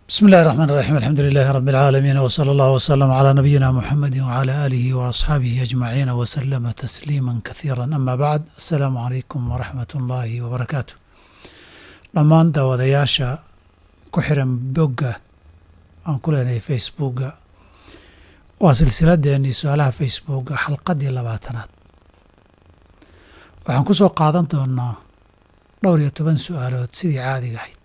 بسم الله الرحمن الرحيم الحمد لله رب العالمين وصلى الله وسلم على نبينا محمد وعلى آله وأصحابه أجمعين وسلم تسليما كثيرا أما بعد السلام عليكم ورحمة الله وبركاته dhammaan daawadayaasha ku xiran bogga aan ku leenahay facebookga waa silsiladeennii su-aalaha facebookga xalqaddii labaatanaad waxaan ku soo qaadan doonnaa dhowr iyo toban su-aalood sidii caadiga ahayd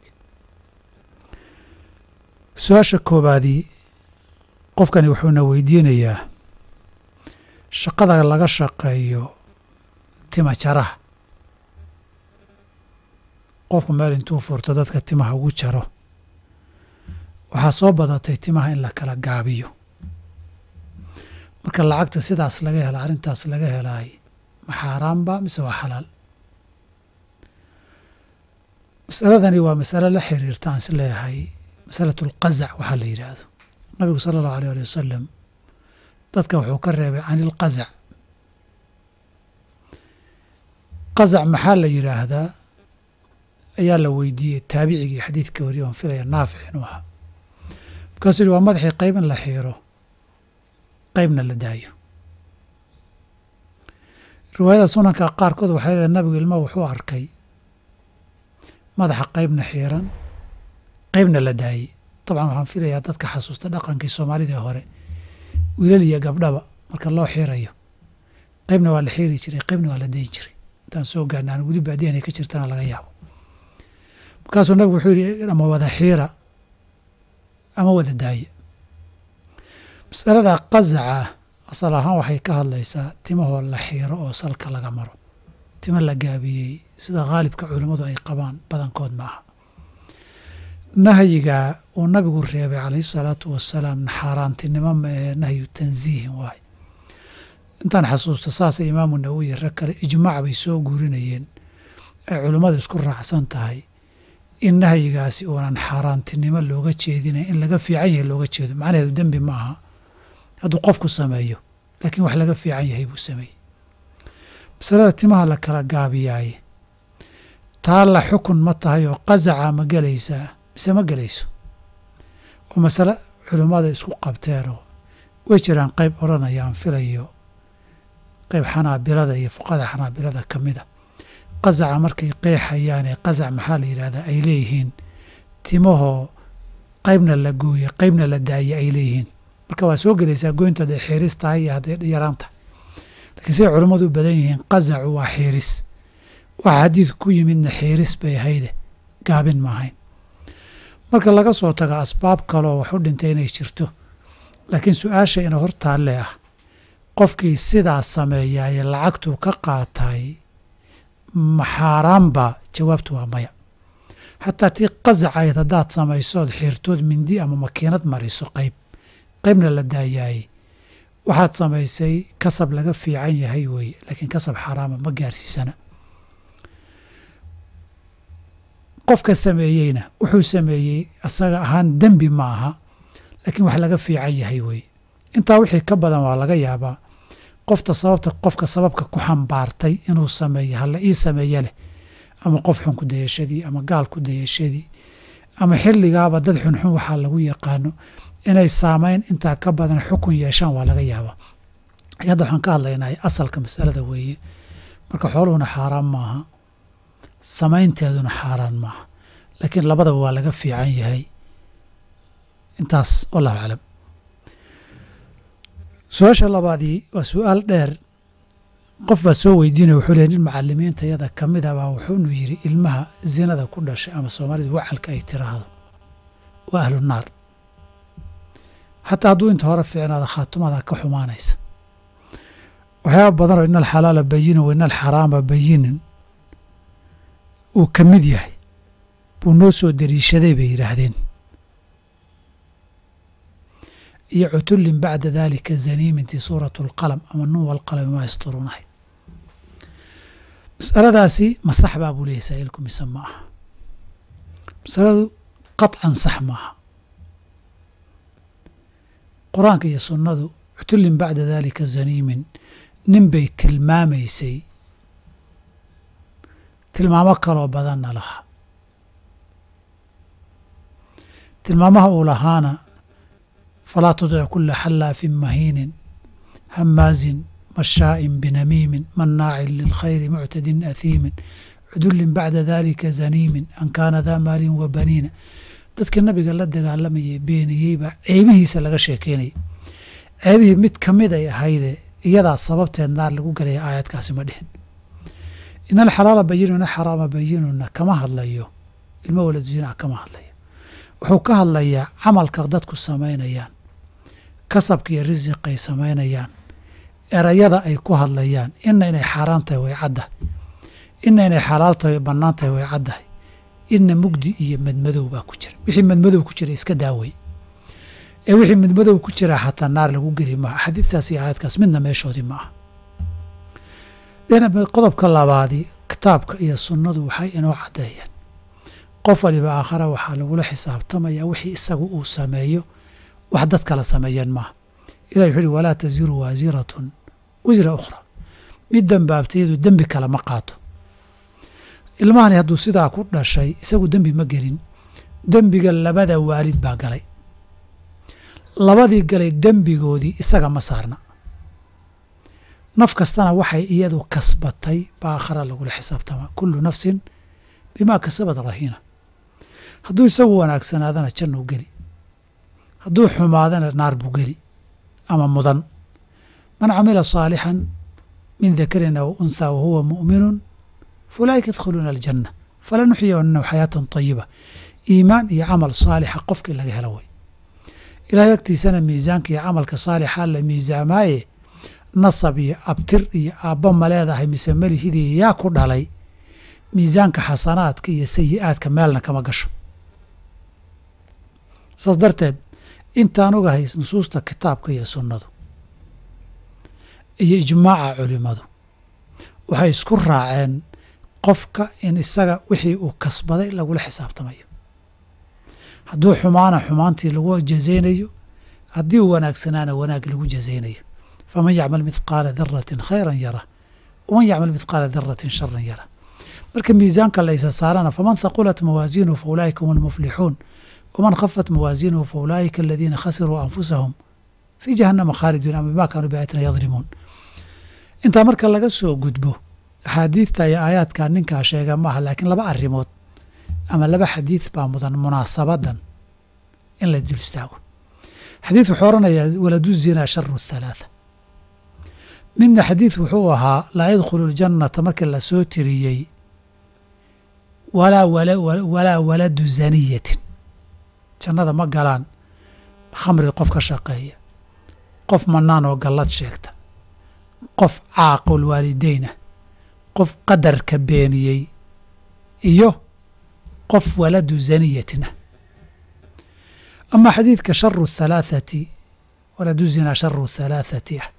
su-aasha koowaadii qofkani wuxuuna weydiinayaa shaqada laga shaqeeyo tima jaraha qofku meel intuu furto dadka timaha ugu jaro waxaa soo badatay timaha in la kala gaabiyo marka lacagta sidaas laga hela arrintaas laga helaay ma xaaraanba mise waa xalaal masaladani waa masale la xiriirta aan is leeyahay masalatu alqazac waxaa la yidhaahdo nabigu sala allahu alيyh ali wasalam dadka wuxuu ka reebay can ilqazac qazac maxaa la yidhaahdaa ayaa la weydiiyey taabicigii xadiidka wariye oon filaya naafic inuu ahaa markaasuu yihi waa madaxii qayb in la xiiro qaybna la daayo riwaayada sunanka qaarkood waxay leedahay nabigu ilma wuxuu arkay madaxa qaybna xiiran qaybna la daayey dabcan waxaan filayaa dadka xasuusta dhaqankii soomaalida hore wiilal iyo gabdhaba marka loo xiirayo qaybna waa la xiiri jiray qaybna waa la dayn jiray intaan soo gaarna aan weli baadiyan ay ka jirtana laga yaabo markaasuu nabigu wuxuu yidhi ama wada xiira ama wada daaya masalada qazaca ah asal ahaan waxay ka hadlaysaa timahoo la xiiro oo salka laga maro timo la gaabiyey sida khaalibka culimmadu ay qabaan badankood ma aha nahyiga uu nabigu reebay calayhi salaatu wasalaam xaaraantinimo ma ee nahyu tansiihin waay intaan xasuusto saasay imaamu nawowi rag kale ijmaac bay soo guurinayeen ay culimmadu isku raacsan tahay in nahyigaasi uunan xaaraantinimo looga jeedinay in laga fiican yahay looga jeedo macnaheedu dembi ma aha hadduu qofku sameeyo laakiin wax laga fiican yahay buu sameeyey masalada timaha la kala gaabiyaaye taa la xukun ma tahay oo qazaca ma gelaysaa mise ma gelayso oo masale culimmada isku qabteenoo way jiraan qayb odhanayaan filayo qayb xanaabilada iyo fuqada xanaabilada ka mida qazaca markay qeexayaanee qazac maxaa la yidhahdaa ay leeyihiin timahoo qaybna la gooye qaybna la daaye ay leeyihiin marka waa soo gelaysaa goynta hadday xiiris tahay iyo hadday yaraan tahay laakiin siday culummadu u badan yihiin qazacu waa xiiris waxa xadiidku ku yimidna xiiris bay ahayde gaabin ma ahayn marka laga soo tago asbaab kaloo wax u dhintay inay jirto laakiin su-aasha ina hor taalle ah qofkii sidaas sameeyaaye lacagtuu ka qaatay ma xaaraanba jawaabtu waa maya xataa tii qazacayd haddaad samaysood xiirtood mindi ama makiinad mariso qayb qaybna la daayaayey waxaad samaysay kasab laga fiican yahay weeye laakiin kasab xaaraama ma gaarsiisana qofka sameeyeyna wuxuu sameeyey asaga ahaan dembi ma aha laakiin wax laga fiican yahay weeye intaa wixii ka badan waa laga yaabaa qofta sababta qofka sababka ku xambaartay inuu sameeyo hala ii sameeye leh ama qof xun ku dayashadii ama gaal ku dayashadii ama xilligaaba dad xunxun waxaa lagu yaqaano inay saamayn intaa ka badan xukun yeeshaan waa laga yaabaa hadda waxaan ka hadlaynahay asalka masalada weeye marka xooluhuna xaaraan maaha samaynteeduna xaaraan maaha laakiin labadaba waa laga fiican yahay intaas wallahu aclam su-aasha labaadii waa su-aal dheer qof baa soo weydiinaya wuxuu leey nin macalimiinta yada ka mid a baa wuxuunu yidhi ilmaha zinada ku dhashay ama soomaalidu wacalka ay tiraahdo waa ahlu naar xataa hadduu inta hore fiicnaada khaatumada ka xumaanaysa waxyaaba badanoo ina alxalaala bayinin wa ina alxaraama bayinin uu ka mid yahay buu noo soo dariishaday bay yidhaahdeen iyo cutullin bacda dalika zaniimintii suuratu alqalam ama nun walqalami maa yasturuunahay masaladaasi ma sax baa buu leeyay saa'ilku mise ma aha masaladu qaطcan sax maaha qur-aanka iyo sunnadu cutullin bacda dalika zaniimin nin bay tilmaamaysay tilmaamo kaloo badanna laha tilmaamaha uu lahaana falaa tudic kula xallaafin mahiinin hamaazin mashaa'in binamiimin mannaacin lilkhayri muctadin ahiimin cudullin bacda dalika zaniimin an kaana daa maalin wa baniina dadkii nabiga la dagaalamayay beeniyeyba ceebihiisa laga sheekeynayay ceebihii mid ka mid ay ahayde iyadaa sababteed naar lagu gelaya aayadkaasi ma dhihin ina alxalaala bayinuna xaraama bayinuna kama hadlayo ilmo waladu zinac kama hadlayo wuxuu ka hadlayaa camalka dadku samaynayaan kasabka iyo risiqay samaynayaan erayada ay ku hadlayaan ina inay xaaraan tahay way caddahay ina inay xalaal tahay bannaan tahay way caddahay ina mugdi iyo madmadow baa ku jira wixii madmadow ku jira iska daawey ee wixii madmadow ku jira xataa naar lagu geli maaha xadiidtaas iyo aayadkaas midna meeshoodii ma aha dhinac qodobka labaadii kitaabka iyo sunnadu waxay inoo caddeeyeen qof waliba aakhara waxaa lagula xisaabtamaya wixii isagu uu sameeyo wax dad kala sameeyeen maaha ilahi wuxuu uhi walaa taziru waasiratun wisra ukhra mid dembaabtayadu dembi kale ma qaato ilmahani hadduu sidaa ku dhashay isagu dembi ma gelin dembiga labada waalid baa galay labadii galay dembigoodii isaga ma saarna naf kastana waxay iyadu kasbatay baa aakhara lagula xisaabtamaa kullu nafsin bimaa kasabad rahiina hadduu isagu wanaagsanaadana jannuu geli hadduu xumaadana naar buu geli ama mudan man camila saalixan min dakarin aw unthaa wahuwa mu'minun faulaa'ika yadkhuluuna aljanna falanuxyiyannahu xayaatan tayiba iimaan iyo camal saalixa qofkii laga helo way ilaahay agtiisana miisaanka iyo camalka saalixa la miisaamaaye nasab iyo abtir iyo aabba ma leedahay mise melihidii yaa ku dhalay miisaanka xasanaadka iyo sayi'aadka meelna kama gasho saas darteed intaan ogahay nusuusta kitaabka iyo sunnadu iyo ijmaaca culimmadu waxay isku raaceen qofka in isaga wixii uu kasbaday lagula xisaabtamayo hadduu xumaana xumaantii lagu jazaynayo haddii uu wanaagsanaana wanaag lagu jazaynayo faman yacmal midqaala daratin khayran yara waman yacmal midqaala daratin sharan yara marka miisaanka laysa saarana faman haqulat mawaasiinuhu fa ulaa'ika hum almuflixuun waman khafat mawaasiinuhu fa ulaa'ika aladiina khasiruu anfusahum fii jahannama khaaliduun ama bima kaanuu biaayatina yadlimuun intaa marka laga soo gudbo axaadiidta iyo aayaadka ninkaa sheega maaha laakiin laba arrimood ama laba xadiid baa mudan munaasabadan in la dul istaago xadiid wuxuu odhanayaa waladu zinaa sharu thalaatha midna xadiid wuxuu ahaa laa yadkhulu ljannata markii la soo tiriyey walaa walaa waladu zaniyatin jannada ma galaan khamri qof ka shaqeeya qof mannaan oo gallad sheegta qof caaqul waalideynah qof qadarka beeniyey iyo qof waladu zaniyatin ah ama xadiidka sharu thalaathati waladu zinaa sharu thalaathati ah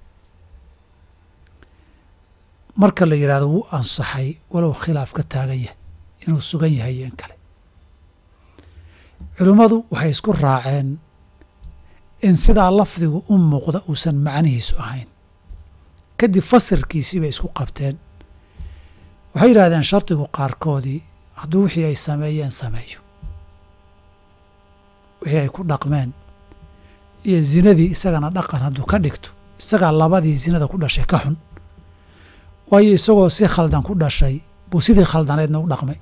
marka la yidhahdo wuu ansaxay walow khilaaf ka taagan yahay inuu sugan yahay iyo in kale culimmadu waxay isku raaceen in sidaa lafdigu u muuqda uusan macnihiisu ahayn kadib fasirkiisii bay isku qabteen waxay yidhahdeen shardigu qaarkoodii hadduu wixii ay sameeyeen sameeyo wixii ay ku dhaqmeen iyo zinadii isagana dhaqan hadduu ka dhigto isagaa labadii zinada ku dhashay ka xun waayo isagoo si khaldan ku dhashay buu sidii khaldaneedna u dhaqmay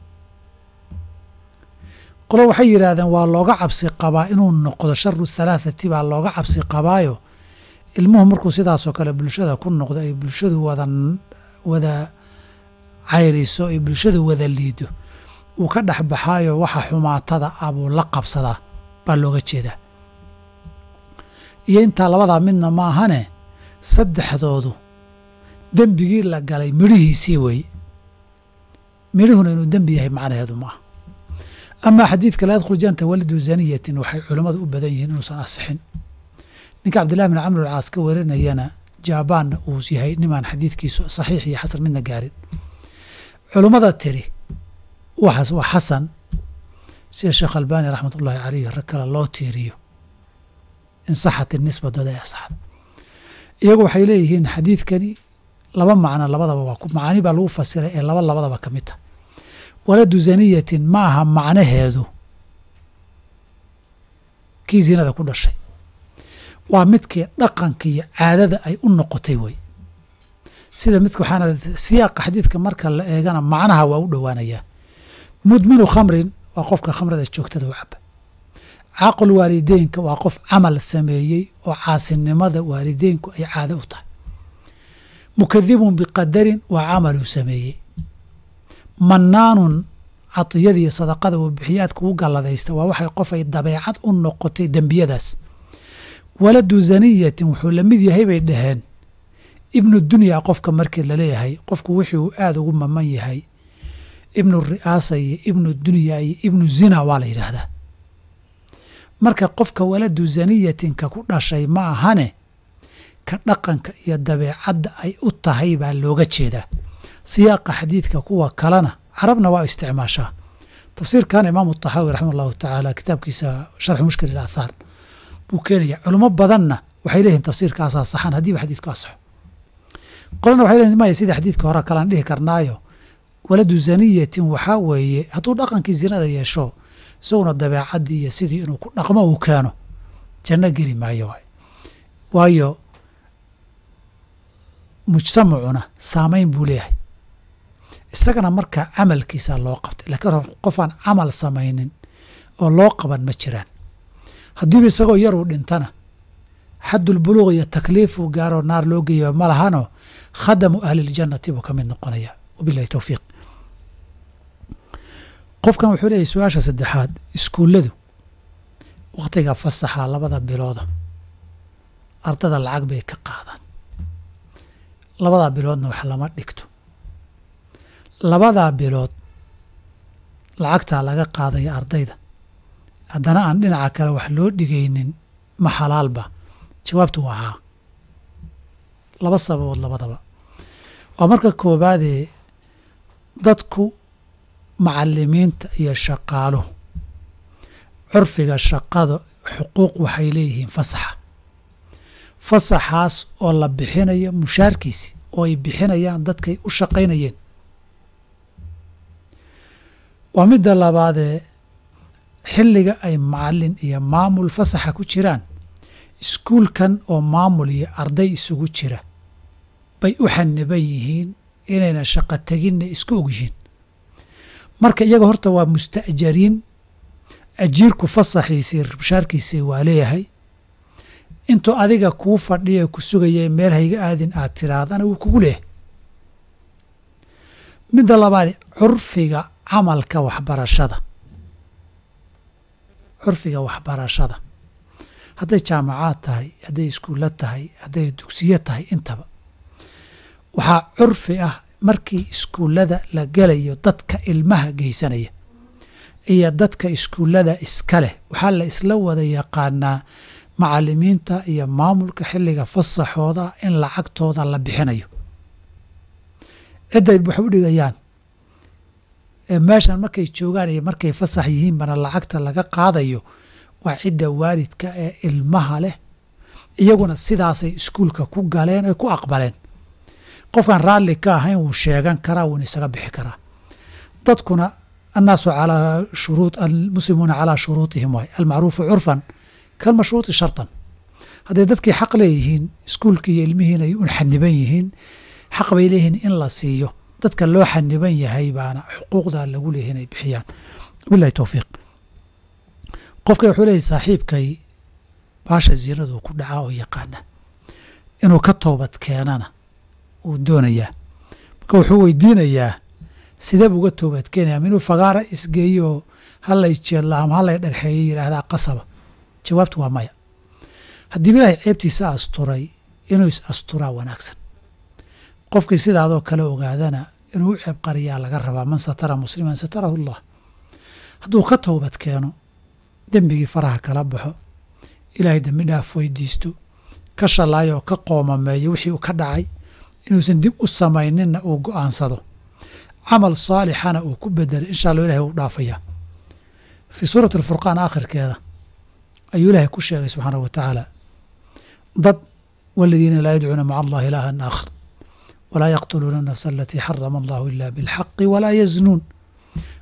qolo waxay yidhaahdeen waa looga cabsi qabaa inuu noqdo sharu thalaathati baa looga cabsi qabaayo ilmuhu markuu sidaasoo kale bulshada ku noqdo ay bulshadu wada wada cayriso ay bulshadu wada liido uu ka dhex baxaayo waxa xumaatada ah buu la qabsadaa baa looga jeedaa iyo intaa labadaa midna ma ahane saddexdoodu dembigii la galay midhihiisii weeye midhuhuna inuu dembi yahay macnaheedu ma aha amaa xadiidka laa yadkhul jannata walidu zaniyatin waxay culammadu u badan yihiin inuusan asixin ninka cabdillahi bin camr alcaas ka warinayana jaabaanna uu yahay nimaan xadiidkiisu saxiix iyo xasan midna gaarin culummada tiri waxaas waa xasan sida sheekh albani raxmat ullaahi caleyh rag kale loo tiiriyo in saxat inisba dooda ee saxda iyagu waxay leeyihiin xadiidkani laba macno labadaba waa macaani baa lagu fasiray ee laba labadaba ka mid tah waladu zaniyatin ma aha macnaheedu kii zinada ku dhashay waa midkii dhaqanka iyo caadada ay u noqotay wey sida midka waxaana siyaaqa xadiidka marka la eegana macnaha waa u dhowaanayaa mudminu khamrin waa qofka khamrada joogtada u caba caaqul waalideynka waa qof camal sameeyey oo caasinimada waalideynku ay caado u tahay mukadibun biqadarin waa camaluu sameeyey mannaanun cadiyada iyo sadaqada uu bixiyaadka u galladaysta waa waxay qof ay dabeecad u noqotay dembiyadaas waladu zaniyatin wuxuu la mid yahay bay dhaheen ibnu dunyaa qofka markii laleeyahay qofku wixii uu aada ugu maman yahay ibnu ri'aasa iyo ibnu dunya iyo ibnu zina waa la yidhaahdaa marka qofka waladu zaniyatinka ku dhashay ma ahane ka dhaqanka iyo dabeecadda ay u tahay baa looga jeedaa siyaaqa xadiidka kuwa kalena carabna waa isticmaashaa tafsiirkan imaamu taxaawi raximah allahu tacaala kitaabkiisa sharxu mushkil ilaathaar buu keenaya culimo badanna waxay leeyihin tafsiirkaasaa saxan haddiiba xadiidku asaxo qolana waxay leeyihin maya sida xadiidka hore kalaan dhihi karnaayo waladu zaniyatin waxaa weeye hadduu dhaqankii zinada yeesho isaguna dabeecaddii iyo sidii inuu ku dhaqmo uu keeno janno geli maayo waay waayo mujtamacuna saamayn buu leeyahay isagana markaa camalkiisaa loo qabtay laakiin qofaan camal samaynin oo loo qaban ma jiraan haddiiba isagoo yaruu dhintana xaddulbuluuq iyo takliifuu gaaroo naar loo geeya ma lahanoo khadamu ahliljannati buu ka mid noqonaya wabilahi towfiiq qofkan wuxuu leeyahy su-aasha saddexaad iskuulladu wakhtiga fasaxa labada bilooda ardada lacag bay ka qaadaan labadaa biloodna wax lama dhigto labadaa bilood lacagtaa laga qaadaya ardayda haddana aan dhinaca kale wax loo dhigaynin ma xalaalba jawaabtu waa haa laba sababood labadaba waa marka koowaadee dadku macalimiinta iyo shaqaaluhu curfiga shaqada xuquuq waxay leeyihiin fasaxa fasaxaas oo la bixinayo mushaarkiisi oo ay bixinayaan dadkay u shaqaynayeen waa midda labaadee xilliga ay macalin iyo maamul fasaxa ku jiraan iskuulkan oo maamul iyo arday isugu jira bay u xaniban yihiin inayna shaqo teginna isku og yihiin marka iyaga horta waa musta'jariin ajiirku fasaxiisii mushaarkiisii waa leeyahay intuu adiga kuu fadhiya ku sugaya meel hayga aadin aad tiraadana wuu kugu leeyahay midda labaad curfiga camalka waxbarashada curfiga waxbarashada hadday jaamacaad tahay hadday iskuulla tahay hadday dugsiyo tahay intaba waxaa curfi ah markii iskuullada la gelayo dadka ilmaha geysanaya iyo dadka iskuullada iska leh waxaa la isla wada yaqaanaa macalimiinta iyo maamulka xilliga fasaxooda in lacagtooda la bixinayo cidday wax u dhigayaan meeshan markay joogaan iyo markay fasax yihiinbana lacagta laga qaadayo waa cidda waalidka ee ilmaha leh iyaguna sidaasay iskuulka ku galeen oe ku aqbaleen qofkaan raalli ka ahayn wuu sheegan karaa wuuna isaga bixi karaa dadkuna annaasu calaa shuruud almuslimuuna calaa shuruutihim waay almacruufu curfan kalmashruuti shartan hadday dadkii xaq leeyihiin iskuulkii iyo ilmihiina ay un xaniban yihiin xaq bay leeyihiin in la siiyo dadka loo xaniban yahay baana xuquuqda lagu leeyahay inay bixiyaan wabilahi towfiiq qofka wuxuu leeyahy saaxiibkay baasha zinadu ku dhacaa oo yaqaana inuu ka toobad keenana uu doonayaa marka wuxuu weydiinayaa sidee buu uga toobad keenaya ma inuu fagaara isgeeyo halay jeedla ama halay dhagxeeyo yidhaahdaa qasaba jawaabtu waa maya haddiiba ilaahay ceebtiisa asturay inuu is asturaa wanaagsan qofkii sidaadoo kale ogaadana inuu u ceeb qariyaa laga rabaa man satara musliman satarahu allah hadduu ka toobad keeno dembigii faraha kala baxo ilaahay dembi dhaaf weydiisto ka shallaayo oo ka qoomameeyo wixii uu ka dhacay inuusan dib u samayninna uu go'aansado camal saalixana uu ku bedelo insha allah ilahay uu dhaafayaa fii suurati alfurqaan aakhirkeeda ayuu ilaahay ku sheegay subxaanahu wa tacaala dad waladiina laa yadcuuna maca allahi ilaahan aakhar walaa yaqtuluuna anafsa alatii xarama allahu ila bilxaqi walaa yaznuun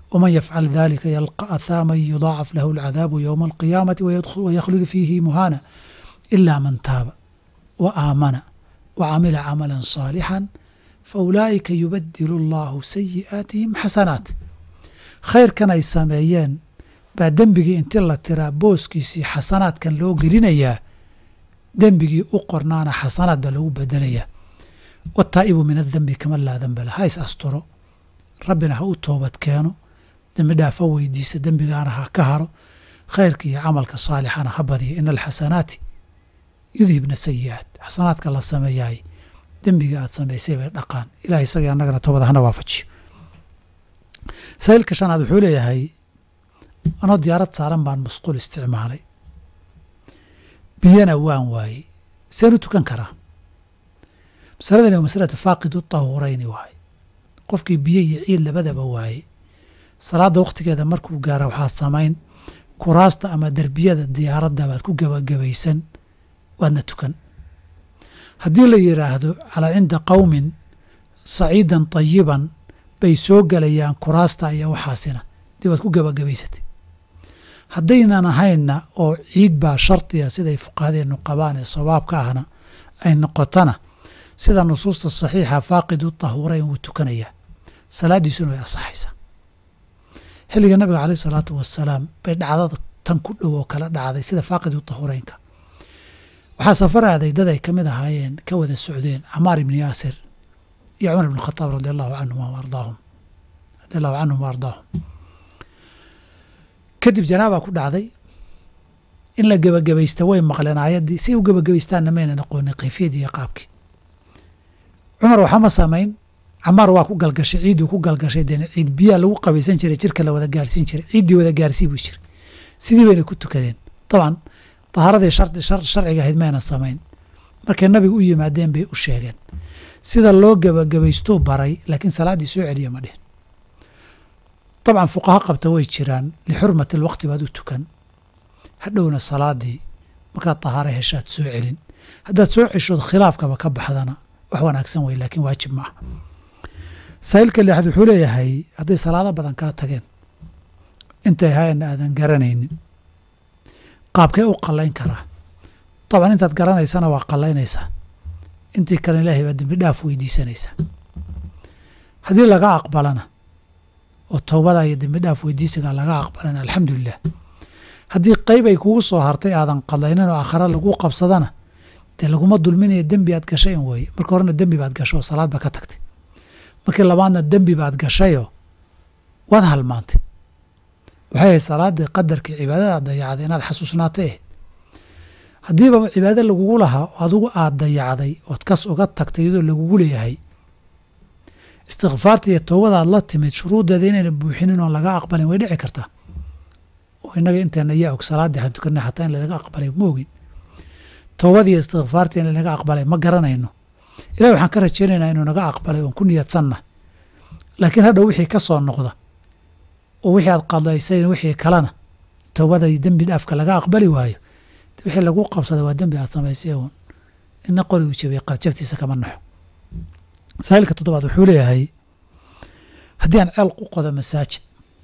waman yafcal dalika yalqa athaaman yudaacaf lahu alcadaabu yowma alqiyaamati wayakhludu fiihi muhaana ila man taaba wa aamana wa camila camalan saalixan faulaa'ika yubadilu allahu sayi'aatihim xasanaat khayrkan ay sameeyeen baa dembigii inti la tiraa booskiisii xasanaadkan loo gelinayaa dembigii u qornaana xasanaad baa lagu bedelayaa wataa'ibu min adembi kama laa dembe la ha is asturo rabbina ha u toobad keeno dembi dhaafa weydiisa dembigaana ha ka haro khayrka iyo camalka saalixana ha badiya ina alxasanaati yudhibna sayi'aat xasanaadka la sameeyaay dembiga aad samaysay bay dhaqaan ilahay isagii annagana toobada hana waafajiyo saa'ilka shanaad wuxuu leeyahay anoo diyaarad saaran baan musquul isticmaalay biyana waan waayey seen u tukan karaa masaladani waa masalatu faaqidu tahuurayni waaye qofkii biyo iyo ciid labadaba waayey salaadda wakhtigeeda markuu gaara waxaad samayn kuraasta ama derbiyada diyaaradda baad ku gebagabaysan waadna tukan haddii la yidhaahdo calaa cinda qowmin saciidan tayiban bay soo gelayaan kuraasta iyo waxaasina dee waad ku gebagabaysatay haddaynan ahaynna oo ciid baa shardiga siday fuqahadeennu qabaan ee sawaabka ahna ay noqotona sida nusuusta saxiixa faaqidu tahuurayn wuu tukanayaa salaaddiisuna way asaxaysaa xilliga nabiga caleyh isalaatu wasalaam bay dhacdada tan ku dhow oo kala dhacday sida faaqidu tahuuraynka waxaa safar aaday dad ay ka mid ahaayeen ka wada socdeen camaar ibni yaasir iyo cumar ibn khataab radi allahu canhuma waardaahum radi allahu canhum wa ardaahum kadib janaabaa ku dhacday in la gebagabaysta way maqleen aayaddii si u gebagabaystaanna maynan aqoonin kayfiyadii iyo qaabkii cumar waxama samayn camaar waa ku galgashay ciidduu ku galgashay dee ciid biyaa lagu qabaysan jiray jirka la wada gaarsiin jiray ciiddii wada gaarsii buu jiray sidii bayna ku tukadeen dabcan dahaaradii sharciga ahayd maynan samayn markay nabiga u yimaadeen bay u sheegeen sida loo gebagabaystuu baray laakiin salaaddii soo celiya ma dhihin dabcan fuqaha qabta way jiraan lixurmati alwaqti baad u tukan hadhowna salaadii markaad dahaare heshaad soo celin haddaad soo ceshood khilaafkaba ka baxdana wax wanaagsan wey laakiin waajib ma ah saa'ilka lixaad wuxuu leeyahay hadday salaado badan kaa tageen intay hayanna aadan garanaynin qaabkee u qallayn karaa dabcan intaad garanaysana waa qallaynaysaa intii kale ilaahay baa dembi dhaaf weydiisanaysaa haddii laga aqbalana oo towbada iyo dembi dhaaf weydiisiga laga aqbalana alxamdulilah haddii qayb ay kugu soo hartay aadan qadlaynin oo aakhare lagu qabsadana dee laguma dulminaya dembi aad gashay in weeye marka horena dembi baad gasho oo salaad ba ka tagtay markii labaadna dembi baad gashayoo waad halmaantay waxay ahayd salaaddii qadarkii cibaadadaad dayacday inaad xasuusnaatay ahayd haddiiba cibaado lagugu lahaa oo adigu aad dayacday ood kas uga tagtay iyadoo lagugu leeyahay istikfaarta iyo towbadaad la timid shuruuddeeda inayna buuxinin oon laga aqbalin way dhici kartaa oo innaga inteena yaa og salaaddii waxaan tukanay xataa in lanaga aqbalay ma ogin towbadii iyo istikfaartii in lanaga aqbalay ma garanayno ilahi waxaan ka rajaynaynaa inuu naga aqbalay oon ku niyadsanna laakiin hadhow wixii ka soo noqda oo wixii aad qadaysayna wixii kalena towbada iyo dembi dhaafka laga aqbali waayo wixii lagu qabsada waa dembi aad samaysay uun ina qorigu jabiyay qarjabtiisa kama naxo saa'ilka toddobaad wuxuu leeyahay haddii aan ceel ku qodo masaajid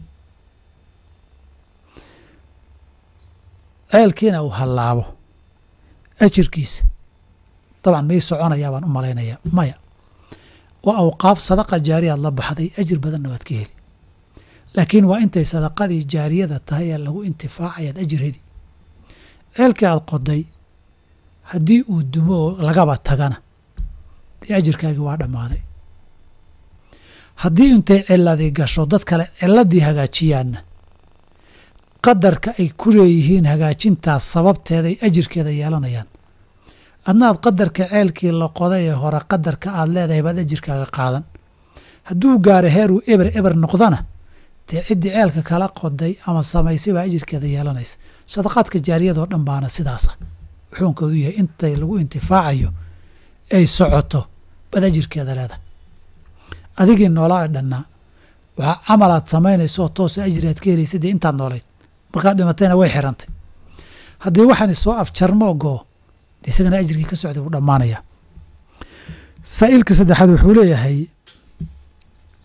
ceelkiina uu hallaabo ajirkiisa dabcan may soconayaa baan u malaynayaa maya waa awqaaf sadaqa jaariyaad la baxday ajir badanna waad ka heli laakiin waa intay sadaqadii jaariyada tahay ee lagu intifaacayaad ajir heli ceelkii aad qoday haddii uu dumo oo lagaba tagana dee ajirkaagii waa dhammaaday haddii intay ciladii gasho dad kale ciladii hagaajiyaanna qadarka ay ku leeyihiin hagaajintaas sababteeday ajirkeeda yeelanayaan adna aad qadarka ceelkii la qoday ee hore qadarka aad leedahay baad ajirkaaga qaadan hadduu gaaro heeruu eber eber noqdana dee ciddii ceelka kala qoday ama samaysay baa ajirkeeda yeelanaysa sadaqaadka jaariyadoo dhan baana sidaasa wuxuunkoodu yahay intay lagu intifaacayo ay socoto baad ajirkeeda leedahay adigii noolaa ee dhannaa waxaa camal aad samaynayso oo toosa ajri aad ka helaysa dee intaad noolayd markaad dhimatayna way xirantay haddii waxaan soo afjarmo ogoo dee isagana ajirkii ka socday wuu dhammaanayaa saa'ilka saddexaad wuxuu leeyahay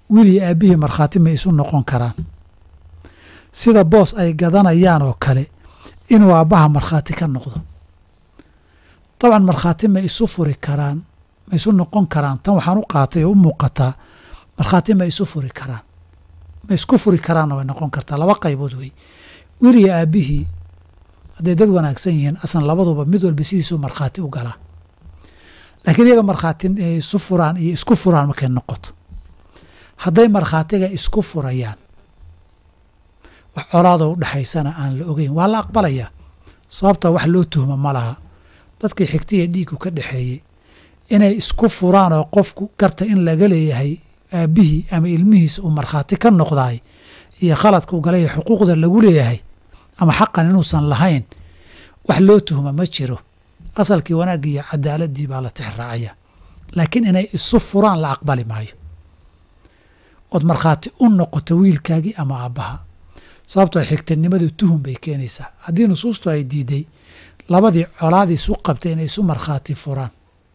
wiil iyo aabbihii markhaati ma isu noqon karaan sida boos ay gadanayaan oo kale inuu aabbaha markhaati ka noqdo dabcan markhaati ma isu furi karaan ma isu noqon karaan tan waxaan u qaatay oo u muuqataa markhaati ma isu furi karaan ma isku furi karaanna way noqon kartaa laba qaybood wey wiil iyo aabbihii hadday dad wanaagsan yihiin aslan labaduba mid walba sidiisuu markhaati u galaa laakiin iyaga markhaati inay isu furaan iyo isku furaan markay noqoto hadday markhaatiga isku furayaan wax colaadoo udhexaysana aan la ogeyn waa la aqbalayaa sababta wax loo tuhmo ma laha dadkii xigtiya dhiiggu ka dhexeeyey inay isku furaan oo qofku garta in laga leeyahay aabbihii ama ilmihiisa uu markhaati ka noqdaay iyo khaladka u galay xuquuqda lagu leeyahay ama xaqan inuusan lahayn wax loo tuhma ma jiro asalkii wanaaggii iyo cadaaladii baa la tixraacaya laakiin inay isu furaan la aqbali maayo ood markhaati u noqoto wiilkaagii ama aabbaha sababtoo xigtanimadu tuhum bay keenaysaa haddii nusuustu ay diiday labadii colaadii isu qabtay inay isu markhaati furaan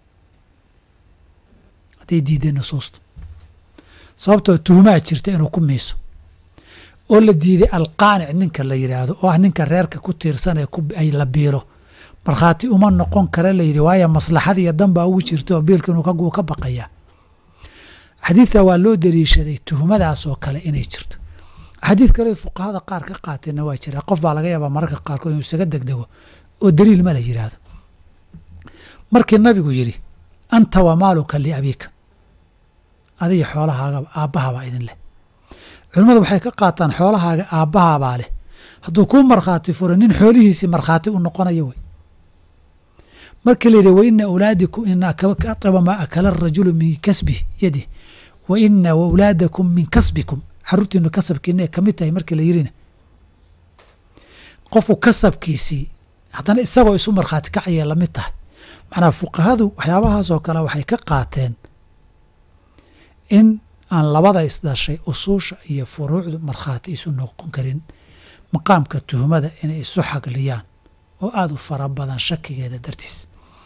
hadday diiday nusuustu sababtoo tuhumaa jirta inuu ku miiso oo la diiday alqaanic ninka la yidhaahdo oo ah ninka reerka ku tiirsan ee ay la biilo markhaati uma noqon kara layidhi waayo maslaxad iyo danbaa ugu jirta oo biilka inuu ka baqaya xadiidka waa loo daliishaday tuhumadaas oo kale inay jirto xadiid kale fuqahada qaar ka qaateenna waa jira qof baa laga yaabaa mararka qaarkood inuu isaga degdego oo daliil ma la yidhaahdo markii nabigu yidhi anta wa maaluka liabiika adiga xoolahaaga aabbahabaa idin leh culimmadu waxay ka qaataan xoolahaaga aabbahabaa leh hadduu kuu markhaati furo nin xoolihiisii markhaati u noqonayo wey markii la yidhi wa ina awlaadikum ina ataba maa akala arajulu min kasbi yadih wa ina wawlaadakum min kasbikum xaruurtiinu kasabkiina ay ka mid tahay markii la yidhina qofku kasabkiisii haddana isagoo isu markhaati kacayay lamid tahay macnaa fuqahadu waxyaabahaasoo kale waxay ka qaateen in aan labada isdhashay usuusha iyo furuucdu markhaati isu noqon karin maqaamka tuhmada inay isu xagliyaan oo aada u fara badan shakigeeda dartiis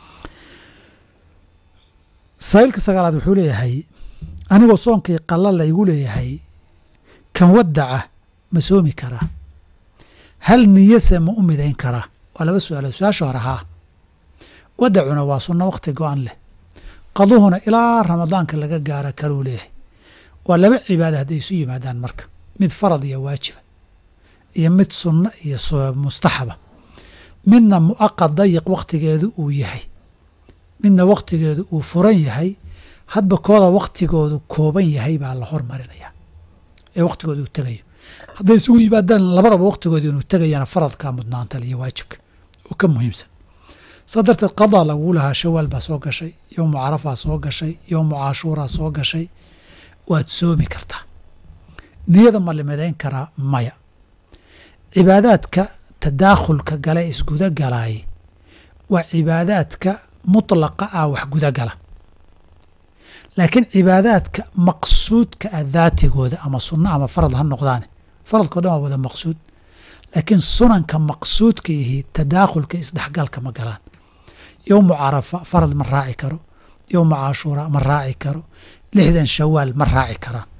saaiilka sagaalaad wuxuu leeyahay anigoo soonkii qalla laygu leeyahay kan wadaca ma soomi karaa hal niyase ma u midayn karaa waa laba su-aalood su-aasha hore haa wadacuna waa sunno wakhti go-an leh qaduhuna ilaa ramadaanka laga gaara karuu leeyahay waa laba cibaada hadday isu yimaadaan marka mid farad iyo waajiba iyo mid sunno iyo mustaxaba midna mu'aqad dayiq wakhtigeedu uu yahay midna wakhtigeedu uu furan yahay hadba kooda wakhtigoodu kooban yahay baa la hormarinayaa ee wakhtigooda uu tegayo hadday isugu yimaadaan labadaba wakhtigooda inuu tegayana faradkaa mudnaanta iyo waajibka oo ka muhiimsan saa darteed qadaa laguu lahaa shawaal baa soo gashay yowmu carafaa soo gashay yowmu caashuuraa soo gashay waad soomi kartaa niyada ma limidayn karaa maya cibaadaadka tadaakhulka gale isguda galaaye waa cibaadaadka mutlaqa ah wax guda gala laakiin cibaadaadka maqsuudka ah daatigooda ama sunno ama farad ha noqdaane faradkao dhan waa wada maqsuud laakiin sunanka maqsuudka yihi tadaakhulka isdhexgalka ma galaan yowmu carafa farad ma raaci karo yowmu caashuura ma raaci karo lixdan shawaal ma raaci karaan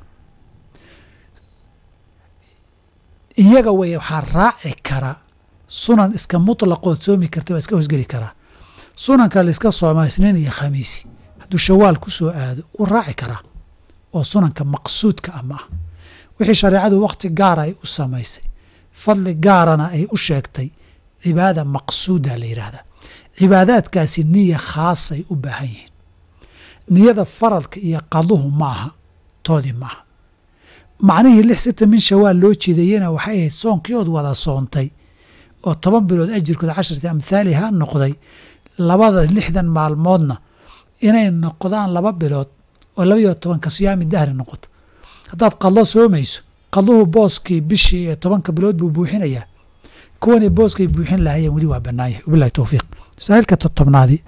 iyaga way waxaa raaci kara sunan iska mutlaqood soomi karta waa iska hosgeli karaa sunanka laiska sooma isniin iyo khamiisi hadduu shawaal ku soo aado wuu raaci karaa oo sunanka maqsuudka ah ma ah wixii shareecadu wakhti gaara ay u samaysay fadli gaarana ay u sheegtay cibaada maqsuuda la yidhaahdaa cibaadaadkaasi niya khaasay u baahan yihiin niyada faradka iyo qaduhu ma aha toodii ma aha macnihii lix sita min shawaal loo jeedayena waxay ahayd soonkii ood wada soontay oo toban bilood ajirkooda casharti amhaaliha noqday labada lixdan maalmoodna inay noqdaan laba bilood oo labaiyo tobanka siyaami dahri noqoto haddaad qadlo soomayso qadluhu booskii bishii ee tobanka bilood buu buuxinayaa kuwani booskay buuxin lahayeen weli waa bannaanyahay wabilahi towfiiq masaa'ilka totobnaadii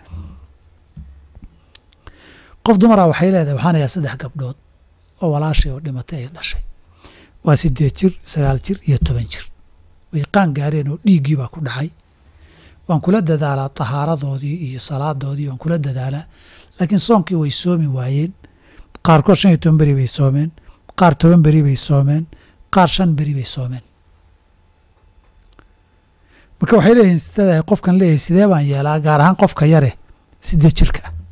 qof dumara waxay leedahay waxaan ayaa saddex gabdhood oo walaashay oo dhimatay ay dhashay waa siddeed jir sagaal jir iyo toban jir way qaan gaareen oo dhiiggii baa ku dhacay waan kula dadaalaa tahaaradoodii iyo salaadoodii waan kula dadaalaa laakiin soonkii way soomi waayeen qaarkood shan iyo toban beri bay soomeen qaar toban beri bay soomeen qaar shan beri bay soomeen marka waxay leeyihiin sidaada qofkan leeyahay sidee baan yeelaa gaar ahaan qofka yare siddeed jirka ah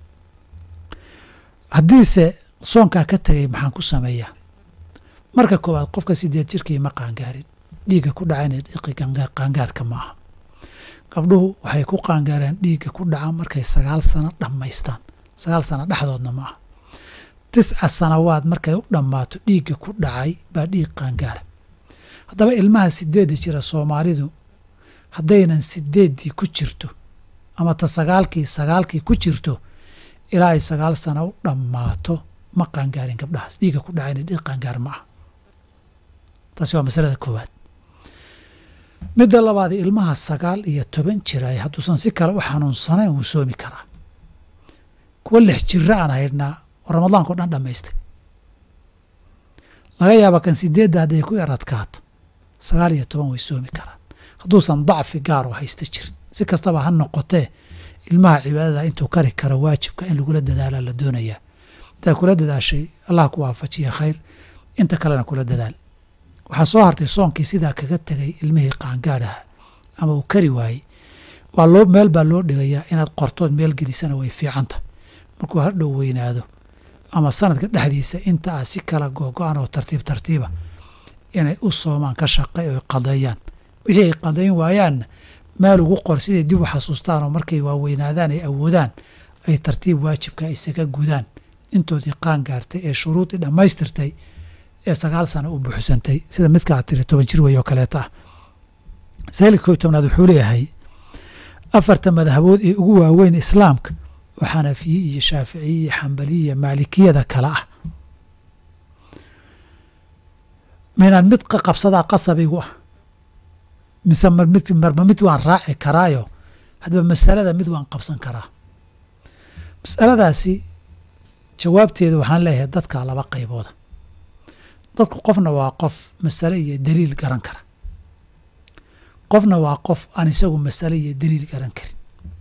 haddiise soonkaa ka tegay maxaan ku sameeyaa marka koowaad qofka siddeed jirkii ma qaangaarin dhiigga ku dhacayna dhiiqi qaangaarka ma aha gabdhuhu waxay ku qaangaareen dhiigga ku dhaca markay sagaal sano dhammaystaan sagaal sano dhexdoodna ma aha tisca sanawaad markay u dhammaato dhiigga ku dhacay baa dhiig qaangaara haddaba ilmaha sideedda jira soomaalidu haddaynan sideeddii ku jirto ama ta sagaalkii sagaalkii ku jirto ilaa ay sagaal sano u dhammaato ma qaangaarin gabdhahaas dhiigga ku dhacayna dhiig qaangaar ma aha taasi waa masalada koowaad midda labaad ilmaha sagaal iyo toban jiraay hadduusan si kale u xanuunsanayn wuu soomi karaa kuwa lix jira aan haydhnaa oo ramadaanka o dhan dhammaystay laga yaaba kan sideedda hadday ku yar adkaato sagaal iyo toban way soomi karaan hadduusan dacfi gaar oo haysta jirin si kastaba ha noqotee ilmaha cibaadada intuu kari karo waajibka in lagula dadaalaa la doonayaa intaad kula dadaashay allah ku waafajiya khayr inta kalena kula dadaal waxaa soo hartay soonkii sidaa kaga tegay ilmihii qaangaadhaha ama uu kari waayey waa loo meel baa loo dhigayaa inaad qortood meel gelisana way fiicanta markuu hadhow weynaado ama sanadka dhexdiisa inta ah si kala googo-an oo tartiib tartiiba inay u soomaan ka shaqay oy qadeeyaan wixii ay qadeyn waayaanna meel ugu qor siday dib u xasuustaan oo markay waaweynaadaan ay awoodaan ay tartiib waajibka isaga gudaan intoodii qaan gaartay ee shuruudii dhammaystirtay ee sagaal sano u buuxsantay sida midkaa tiri toban jir wey oo kaleeta ah saalika koy tobnaad wuxuu leeyahay afarta madhabood ee ugu waaweyn islaamka oo xanafiye iyo shaaficiye iyo xambaliye iyo maalikiyada kale ah maynaan mid ka qabsadaa qasabigu ah mise mid marba mid waan raaci karaayo haddaba masalada mid waan qabsan karaa masaladaasi jawaabteeda waxaan leeyahay dadka laba qaybooda dadku qofna waa qof masale iyo daliil garan kara qofna waa qof aan isagu masale iyo daliil garan karin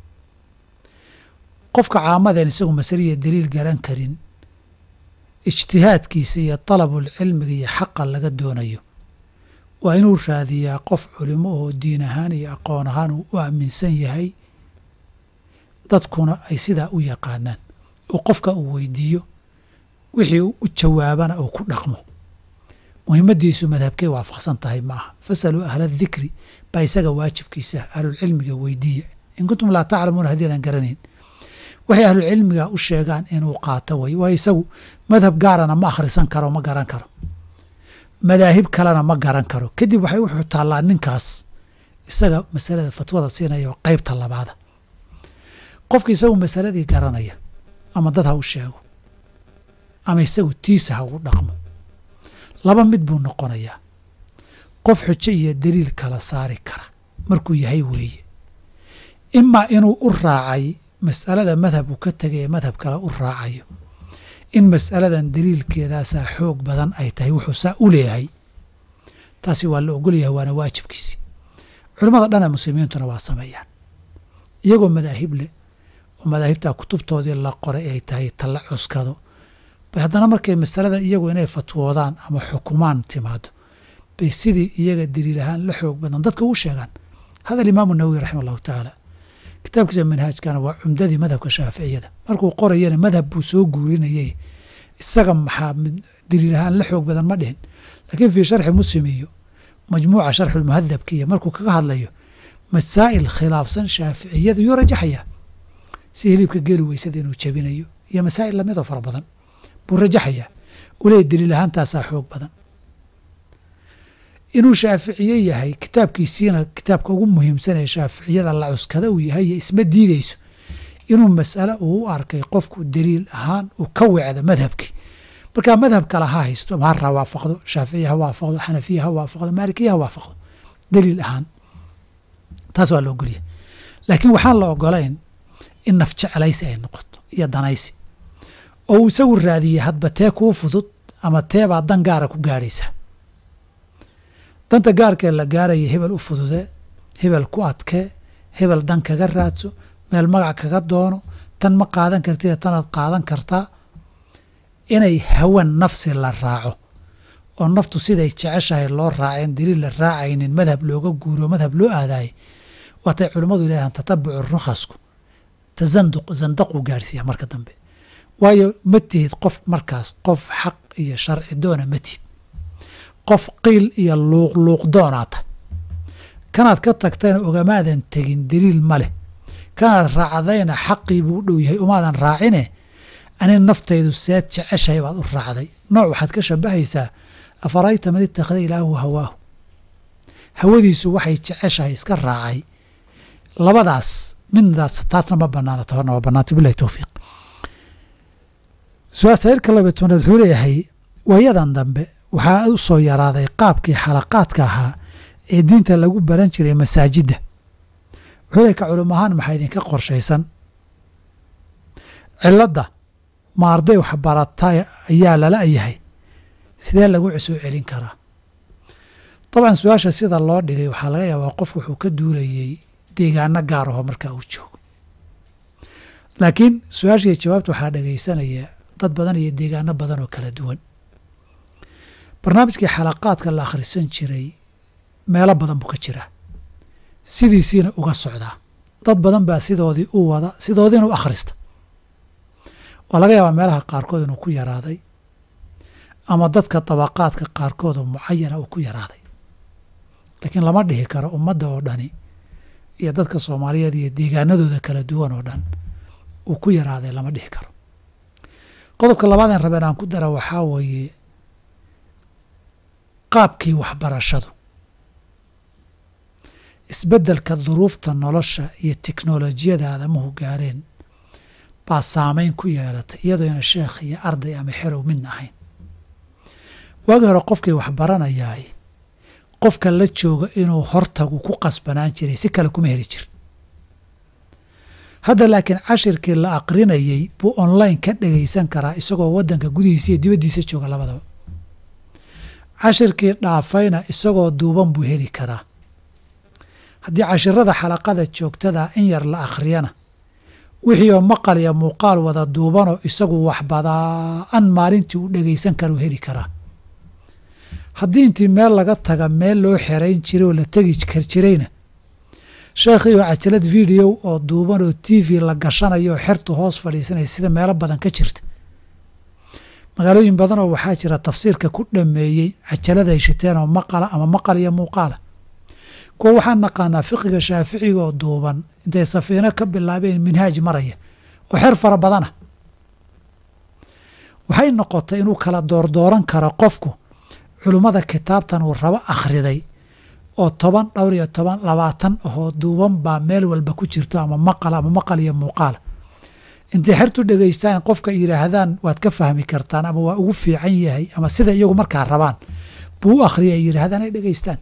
qofka caamadeen isagu masale iyo daliil garan karin ijtihaadkiisa iyo dalabul cilmiga iyo xaqa laga doonayo waa inuu raadiyaa qof culimo oo diin ahaan iyo aqoon ahaan uu u aaminsan yahay dadkuna ay sidaa u yaqaanaan oo qofka uu weydiiyo wixii uu u jawaabana uu ku dhaqmo muhimaddiisu madhabkay waafaqsan tahay ma aha fasaluu ahla dikri baa isaga waajibkiisa ahlulcilmiga weydiiya in kuntum laa taclamuuna haddii adan garanayn waxay ahlulcilmiga u sheegaan inuu qaato way waa isagu madhab gaarana ma akhrisan karo ma garan karo madaahib kalena ma garan karo kadib waxay wuxuu taallaa ninkaas isaga masalada fatwada siinaya oo qaybta labaada qofka isagu masaladii garanaya ama dad ha u sheego ama isagu tiisa ha ugu dhaqmo laba mid buu noqonayaa qof xujo iyo daliil kala saari kara markuu yahay weeye imaa inuu u raacay mas'alada madhab uu ka tegay ee madhab kale u raacayo in mas'aladan daliilkeedaasaa xoog badan ay tahay wuxuu saa u leeyahay taasi waa la ogolyahay waana waajibkiisi culimmada dhana muslimiintuna waa sameeyaan iyagoo madaahib leh oo madaahibtaa kutubtoodii la qoray ay tahay talla cuskado bay haddana markay masalada iyagu inay fatwoodaan ama xukumaan timaado bay sidii iyaga daliil ahaan la xoog badan dadka ugu sheegaan hada alimaamu nawowi raxima allahu tacaala kitaabkiisa manhaajkana waa cumdadii madhabka shaaficiyada markuu qorayana madhab buu soo guurinayay isaga maxaa daliil ahaan la xoog badan ma dhihin laakiin fii sharxi muslim iyo majmuuca sharxulmuhadabka iyo markuu kaga hadlayo masaa'il khilaafsan shaaficiyada yuu rajaxayaa si hilibka geeli weysada inuu jabinayo iyo masaa'il lamidoo fara badan buu rajaxayaa uu leeya daliil ahaantaasaa xoog badan inuu shaaficiye yahay kitaabkiisiina kitaabka ugu muhiimsan ee shaaficiyada la cuskada uu yahay isma diideyso inuu mas'ale uu u arkay qofku daliil ahaan uu ka wecda madhabkii markaa madhab kale ha haysto mahar ha waafaqdo shaaficiya ha waafaqdo xanafiya ha waafaqdo maalikiya ha waafaqdo daliil ahaan taas waa la ogolyahay laakiin waxaan la ogolayn in naf jeclaysi ay noqoto iyo danaysi oo uu isagu raadiyey hadba tee kuu fudud ama teebaa dan gaara ku gaadhaysa danta gaarkee la gaaraya hebel u fududee hebel ku adkee hebel dan kaga raadso meel magac kaga doono tan ma qaadan kartida tanaad qaadan kartaa inay hawan nafsi la raaco oo naftu siday jeceshahay loo raaceen daliil la raacaynin madhab looga guuro madhab loo aadaayay waatay culimmadu leedahan tatabucu rukhasku tasanduq sandaquu gaadhsiiya marka dambe waayo ma tihid qof markaas qof xaq iyo sharci doona ma tihid qof qiil iyo luuqluuq doonaata kanaad ka tagtayna ogamaadan tegin daliil ma leh kanaad raacdayna xaqii buu u dhow yahay umaadan raacine ani naftaydu seed jeceshahay baad u raacday nooc waxaad ka shabahaysaa afarayta man ittakhada ilaahu hawaahu hawadiisu waxay jeceshahay iska raacay labadaas middaas taasna ma banaana tahorna waa banaanta bilahi towfiiq su-aasayirka labiy tobnaad wuxuu leeyahay waayadan dambe waxaa u soo yaraaday qaabkii xalaqaadka ahaa ee diinta lagu baran jiray masaajidda wuxuu leeyahy ka culum ahaan maxaa idinka qorshaysan cilladda ma arday waxbarata ayaa lala yahay sidee lagu soo celin karaa dabcan su-aasha sida loo dhigay waxaa laga yaabaa qof wuxuu ka duulayey deegaano gaar aho markaa uu joogo laakiin su-aashaiyo jawaabta waxaa dhegaysanaya dad badan iyo deegaano badan oo kala duwan barnaamijkii xalaqaadka la akhrisan jiray meelo badan buu ka jiraa sidiisiina uga socdaa dad badan baa sidoodii u wada sidoodiina u akhrista waa laga yaabaa meelaha qaarkood inuu ku yaraaday ama dadka dabaqaadka qaarkood oo mucayana uu ku yaraaday laakiin lama dhihi karo ummadda oo dhani iyo dadka soomaaliyeed iyo deegaanadooda kala duwan oo dhan uu ku yaraaday lama dhihi karo qodobka labaadeen rabeen aan ku dara waxaa weeye qaabkii waxbarashadu isbeddelka duruufta nolosha iyo teknolojiyada aadamuhu gaareen baa saameyn ku yeelatay iyadoona sheekh iyo arday ama xerow midna ahayn waagii hore qofkii waxbaranayaay qofka la jooga inuu hortagu ku qasbanaan jiray si kale kuma heli jirin hadda laakiin cashirkii la aqrinayey buu online ka dhagaysan karaa isagoo waddanka gudihiisa iyo dibaddiisa jooga labadaba cashirkii dhaafayna isagoo duuban buu heli karaa haddii cashirada xalaqada joogtada in yar la akhriyana wixii oo maqal iyo muuqaal wada duubanoo isagu waxbadaan maalintii uu dhagaysan karuu heli karaa haddii intii meel laga taga meel loo xerayn jiray oo la tegi kar jirayna sheekhii oo cajalad video oo duuban oo t v la gashanayo oo xertu hoos fadhiisanaya sida meelo badan ka jirta magaalooyin badan oo waxaa jira tafsiirka ku dhameeyey cajalad ay shiteen oo maqala ama maqal iyo muuqaala kuwa waxaan naqaanaa fiqiga shaaficiga oo duuban intay safiino ka bilaabeen minhaaj maraya oo xer fara badana waxay noqotay inuu kala doordooran karo qofku culummada kitaabtan uu rabo akhriday oo toban dhowr iyo toban labaatan ahoo duuban baa meel walba ku jirto ama maqal ama maqal iyo muuqaala intay xertu dhegaystaan qofka yidhaahdaan waad ka fahmi kartaan ama waa ugu fiican yahay ama sida iyagu markaa rabaan buu u akhriya ay yidhaahdaan ay dhegaystaan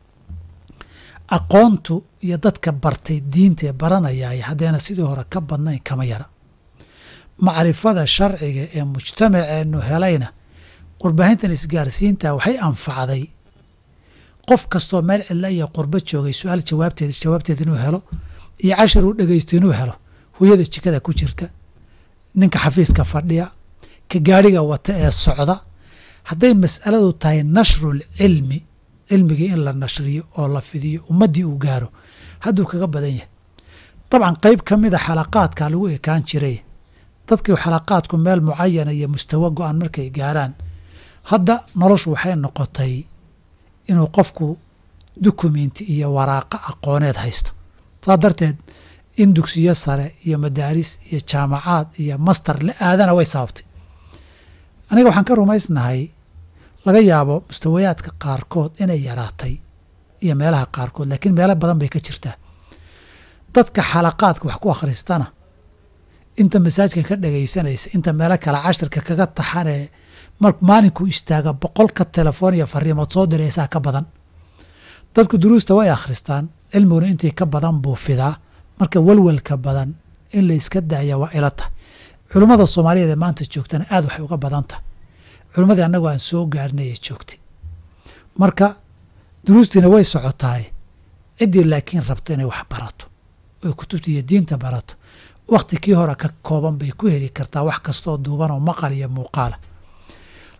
aqoontu iyo dadka bartay diinta ee baranayaay haddeena sidii hore ka badnayn kama yara macrifada sharciga ee mujtamaceennu helayna warbaahintan isgaarsiinta waxay anfacday qof kastoo meel cidla iyo qurbo joogay su-aal jawaabteed jawaabteed inuu helo iyo cashar uu dhegaysto inuu helo hooyada jikada ku jirta ninka xafiiska fadhiya ka gaadhiga wata ee socda hadday mas'aladu tahay nashrul cilmi cilmigii in la nashriyo oo la fidiyo ummaddii uu gaaro hadduu kaga badan yahay dabcan qeyb ka mida xalaqaadka lagu ekaan jiray dadkii xalaqaadku meel mucayana iyo mustawo go-an markay gaaraan hadda noloshu waxay noqotay inuu qofku dukumenti iyo waraaqo aqooneed haysto saa darteed in dugsiyo sare iyo madaaris iyo jaamacaad iyo master la aadana way sababtay aniga waxaan ka rumaysnahay laga yaabo mustawayaadka qaarkood inay yaraatay iyo meelaha qaarkood laakiin meelo badan bay ka jirtaa dadka xalaqaadka wax ku akhristana inta masaajka ka dhagaysanaysa inta meelo kale cashirka kaga taxanee mar maalinkuu istaaga boqolka telefoon iyo fariimood soo diraysaa ka badan dadku duruusta way akhristaan cilmiguna intii ka badan buu fidaa marka walwalka badan in la iska daaya waa ila tahay culummada soomaaliyeed ee maanta joogtana aad waxay uga badan tahay culimmadii annagu aan soo gaarnay ee joogtay marka duruustiina way socotaay ciddii laakiin rabto inay wax barato oy kutubta iyo diinta barato wakhti kii hore ka kooban bay ku heli kartaa wax kastooo duuban oo maqal iyo muuqaala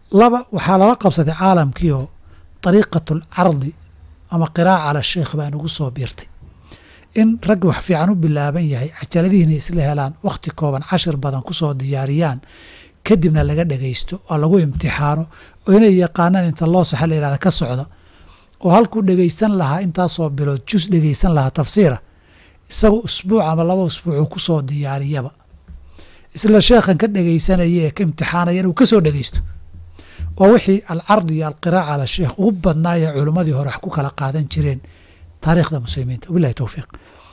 laba waxaa lala qabsaday caalamkiioo dariiqatu alcardi ama qiraaca cala sheikh baa nagu soo biirtay in rag wax fiican u bilaaban yahay cajaladihiina isla helaan wakhti kooban cashir badan ku soo diyaariyaan kadibna laga dhegaysto oo lagu imtixaano oo inay yaqaanaan inta loo saxa la yihahda ka socda oo halkuu dhegaysan lahaa intaasoo bilood jus dhegaysan lahaa tafsiira isagu usbuuc ama laba usbuucuu ku soo diyaariyaba isla sheekhan ka dhegaysanaya ee ka imtixaanaya inuu ka soo dhegaysto waa wixii alcardi iyo alqiraaca ala sheekh ugu badnaayee culimmadii hore wax ku kala qaadan jireen taariikhda muslimiinta wabilahi towfiiq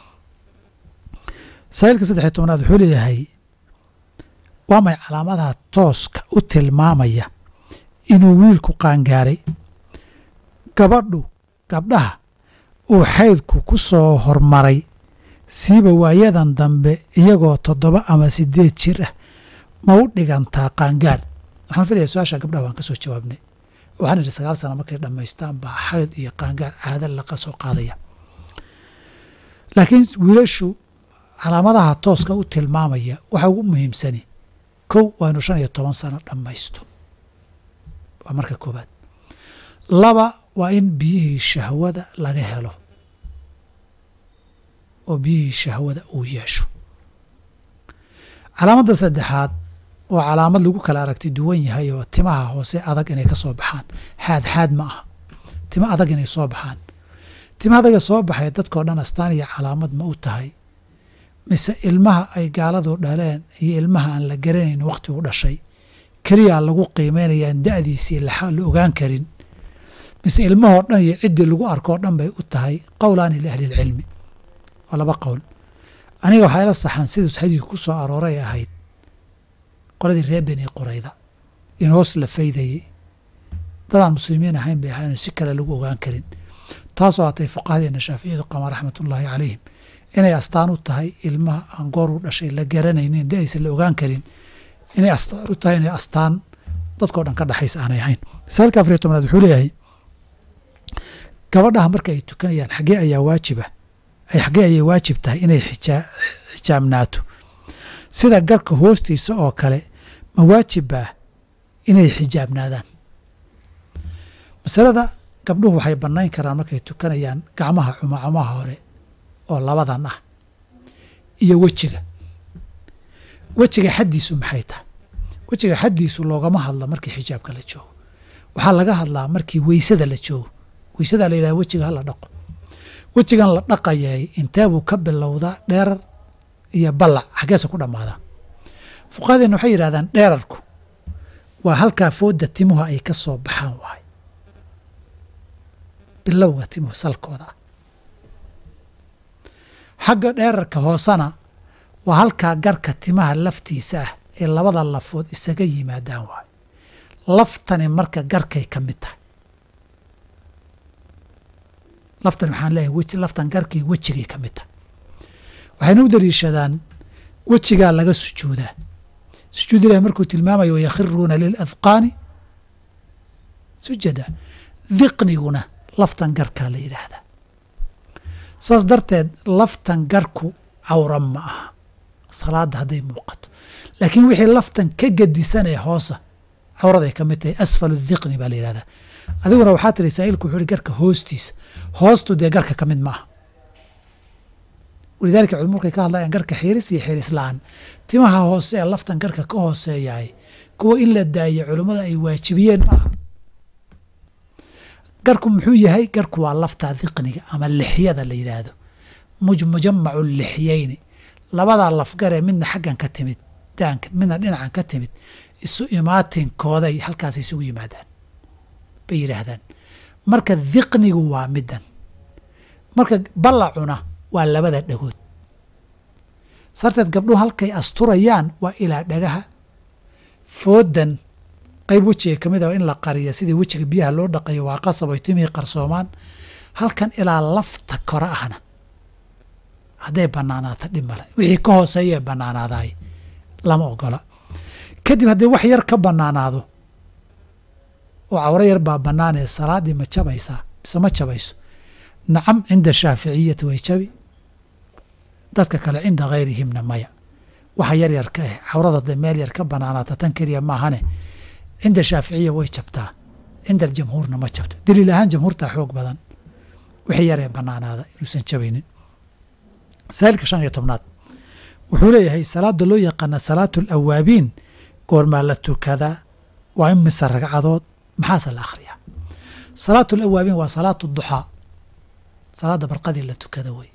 saailka saddexiy tobnaad wuxuu leeyahay waa may calaamadaha tooska u tilmaamaya inuu wiilku qaangaaray gabadhu gabdhaha uu xaydku ku soo hormaray siiba waayadan dambe iyagoo toddoba ama sideed jir ah ma u dhigantaa qaangaar waxaan filaya su-aasha gabdhaha waan ka soo jawaabnay waxaan idhi sagaal sana markay dhammaystaan baa xayd iyo qaangaar caada laga soo qaadaya laakiin wiilashu calaamadaha tooska u tilmaamaya waxa ugu muhiimsani kow waa inuu shan iyo toban sano dhammaysto waa marka koobaad laba waa in biyihii shahwada laga helo oo biyihii shahwada uu yeesho calaamadda saddexaad waa calaamad lagu kala aragti duwan yahay oo timaha hoose adag inay ka soo baxaan xaad xaad ma aha timo adag inay soo baxaan tima adaga soo baxay dadkao dhan astaan iyo calaamad ma u tahay mise ilmaha ay gaaladu dhaleen iyo ilmaha aan la garanayn wakhti u dhashay keliyaa lagu qiimeynayaan da'diisii la ogaan karin mise ilmahoo dhan iyo ciddii lagu arkoo dhan bay u tahay qowlaani liahlilcilmi waa laba qowl aniga waxaa ila saxan siduu xadiidku ku soo arooray ahayd qoladii reer beni qorayda in hoos la faydayey dadaan muslimiin ahayn bay ahayn si kale lagu ogaan karin taasoo hatay fuqahadeena shaaficiyadu qama raxmatullaahi calayhim inay astaan u tahay ilmaha aan goor u dhashay la garanaynin da'diisa la ogaan karin inay astaan u tahay inay astaan dadkao dhan ka dhexaysa aanay ahayn misaalka afariyo tobnaad wuxuu leeyahay gabadhaha marka ay tukanayaan xaggee ayaa waajiba ay xaggee ayay waajib tahay inay xijaa xijaabnaato sida garhka hoostiisa oo kale ma waajibba inay xijaabnaadaan masalada gabdhuhu waxay bannayn karaan markay tukanayaan gacmaha cumacamaha hore oo labadan ah iyo wejiga wejiga xaddiisu maxay tahay wejiga xaddiisu loogama hadla markii xijaabka la joogo waxaa laga hadlaa markii weysada la joogo weysadaa la yidhaha wejiga ha la dhaqo wejigan la dhaqayay intee buu ka bilowdaa dheerar iyo ballac xaggeese ku dhammaadaa fuqahadeenna waxay yidhahdaan dheerarku waa halkaa foodda timuhu ay ka soo baxaan waay bilowga timuhu salkooda ah xagga dheerarka hoosena waa halkaa garhka timaha laftiisa ah ee labada lafood isaga yimaadaan waay laftani marka garhkay ka mid tahay laftani waxaan leeyahay weji laftan garhkii wejigay ka mid tahay waxayna u daliishadaan wejigaa laga sujuudaa sujuud ilahi markuu tilmaamayo wayakhiruuna liladqaani sujada diqniguna laftan garhkaa la yidhaahdaa saas darteed laftan garhku cawra ma aha salaadda hadday muuqato laakiin wixii laftan ka gedisanee hoosa cawraday ka mid tahay asfalu diqni baa la yidhahdaa adiguna waxaa tiri saa'ilku wuxuu ihi garhka hoostiisa hoostu dee garhka ka mid ma aha walidaalika culimu markay ka hadlayaan garhka xiiris iyo xiiris la-aan timaha hoose ee laftan garhka ka hooseeyahay kuwa in la daayo culimmada ay waajibiyeen maaha garhku muxuu yahay garhku waa lafta diqniga ama lixyada la yidhaahdo mujamacu lixyeyni labadaa lafgaree midna xaggan ka timid daanka midna dhinacan ka timid isu imaatinkooday halkaas isugu yimaadaan bay yidhaahdaan marka diqnigu waa middan marka ballacuna waa labada dhagood sarteed gabdhuhu halkay asturayaan waa ilaa dhagaha foodan qayb wejiga ka mid a in la qariya sidii wejiga biyaha loo dhaqayo waa qasab ay timihii qarsoomaan halkan ilaa lafta kore ahna hadday bannaanaato dhib male wixii ka hooseeya ee bannaanaadaay lama ogola kadib haddii wax yar ka bannaanaado oo cawro yar baa bannaanee salaaddii ma jabaysaa mise ma jabayso nacam cinda shaaficiyati way jabi dadka kale cinda hayrihimna maya waxa yar yar ka ah cawrada de meel yar ka bannaanaata tan keliya maahane cinda shaaficiya way jabtaa cinda aljamhuurna ma jabto daliil ahaan jamhuurtaa xoog badan wixii yaree bannaanaada inuusan jabaynin masaa'ilka shan iyo tobnaad wuxuu leeyahay salaada loo yaqaana salaatu alawaabiin goormaa la tukadaa waa in mise ragcadood maxaase la akhriyaa salaatu alawaabiin waa salaatu duxaa salaadda barqadii la tukada wey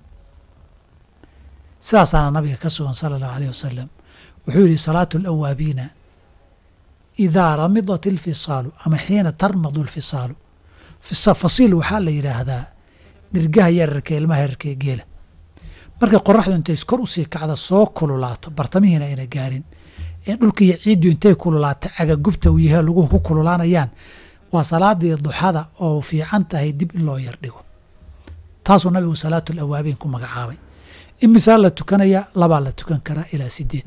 sidaasaana nabiga ka sugan sala allahu alayh wasalam wuxuu yihi salaatu alawaabiina idaa ramidat ilfisaalu ama xiina tarmadu alfisaalu fasiil waxaa la yidhaahdaa nirgaha yararka ilmaha yararka geela markay qoraxdu intay iskor usii kacda soo kululaato bartamihiina ayna gaarin ee dhulka iyo ciiddu intay kululaata cagagubta uu yahay laguhu ku kululaanayaan waa salaadii duxada oo fiican tahay dib in loo yar dhigo taasuu nabigu salaatu alawaabiin ku magacaabay imisaa la tukanaya labaa la tukan karaa ilaa sideed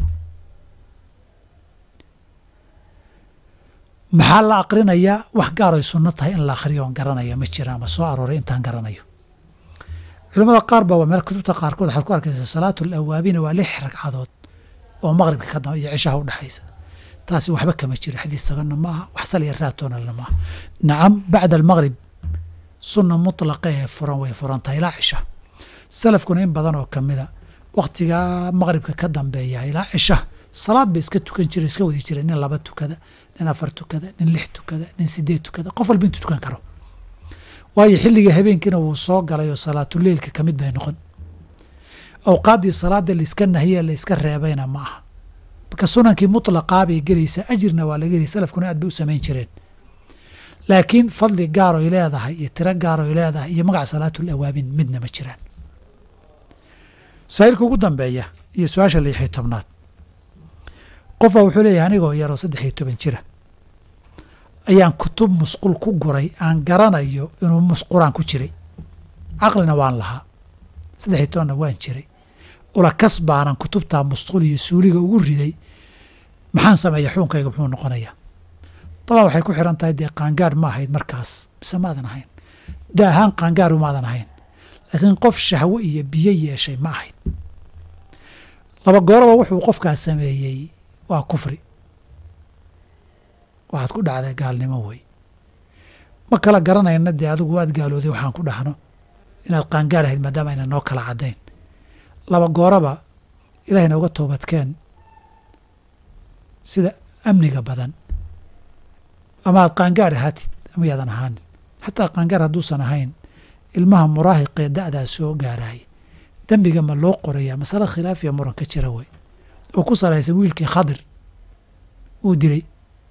maxaa la aqrinayaa wax gaar ay sunno tahay in la akhriyo oon garanaya ma jira ama soo arooray intaan garanayo culamada qaar ba waa meel kutubta qaarkood waxaad ku arkaysaa salaatu alawaabiina waa lix ragcadood oo maqribka ka dam iyo cishaha u dhexaysa taasi waxba kama jiro xadiis saganna ma aha wax sal iyo raatoonalna maaha nacam bacda almaqrib sunna mutlaqa ee furan way furan tahay ilaa cisha salafkuna in badan oo kamida wakhtigaa maqribka ka dambeeya ilaa cisha salaad bay iska tukan jira iska wadi jira nin laba tukada nin afar tukada nin lix tukada nin sideed tukada qof walba intuu tukan karo waayo xilliga habeenkiina wuu soo galay oo salaatuleilka ka mid bay noqon awqaaddii salaada laiska nahiye laiska reebayna ma aha marka sunankii mutlaqaa bay gelaysaa ajirna waa laga helay salafkuna aad bay u samayn jireen laakiin fadli gaaroy leedahay iyo tiro gaaroy leedahay iyo magaca salaatul awaabin midna ma jiraan masaa'ilka ugu dambeeya iyo su-aasha lixiyo tobnaad qofba wuxuu leeyahay anigoo yaroo saddex iyo toban jira ayaan kutub musqul ku guray aan garanayo inuu musquraan ku jiray caqlina waan lahaa saddex iyo tobanna waan jiray ulakas baanan kutubtaa musqul iyo suuliga ugu riday maxaan sameeya xuunkayga muxuu noqonayaa dabaan waxay ku xiran tahay dee qaangaadh ma ahayd markaas mise maadan ahayn da ahaan qaangaadhu maadan ahayn laakiin qof shahwo iyo biyo yeeshay ma ahayd laba gooraba wuxuu qofkaas sameeyey waa kufri waxaad ku dhacday gaalnimo wey ma kala garanayna dee adigu waad gaalooday waxaan ku dhahno inaad qaangaar ahayd maadaama ayna noo kala caddayn laba gooraba ilaahayna uga toobadkeen sida amniga badan ama aad qaangaar ahaatid ama yaadan ahaanin xataa qaangaar hadduusan ahayn ilmaha muraahiqee da'daa soo gaaraay dembiga ma loo qorayaa masale khilaafiya muran ka jira wey oo ku salaysan wiilkii khadir uu dilay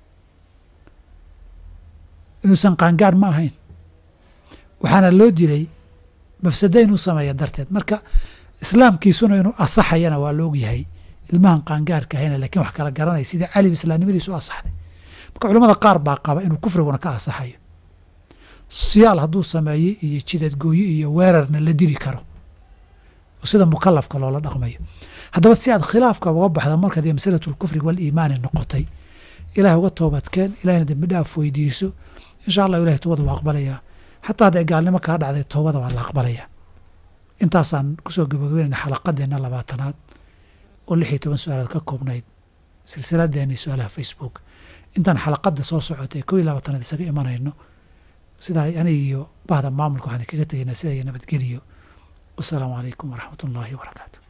inuusan qaangaar ma ahayn waxaana loo dilay mafsada inuu sameeya darteed marka islaamkiisuna inuu asaxayana waa la ogyahay ilmahan qaangaarka ahayna lakiin wax kala garanaya sidii caliba islaamnimadiisu u asaxday marka culamada qaar baa qaba inuu kufriguna ka asaxayo siyaal hadduu sameeyey iyo jidadgooye iyo weerarna la dili karo oo sida mukalafka loola dhaqmayo haddaba si aad khilaafka uga baxda markaad iyo masalatu lkufri waliimaani noqotay ilaah uga toobadkeen ilahna dembi dhaaf weydiiso insha allah ilahay toobada waa aqbalayaa xataa hadday gaalnimo kaa dhacday toobada waa la aqbalayaa intaasaan kusoo gabagabeynayna xalaqadeenna labaatanaad oo lix iyo toban su-aalaad ka koobnayd silsiladeeni su-aalaha facebook intaan xalaqada soo socotay kow iyo labaatanaad isaga imanayno sidaa aniga iyo bahda maamulka waxaan kaga tegaynaa sida iyo nabadgeliyo wasalaamu calaykum waraxmat ullaahi wabarakaatu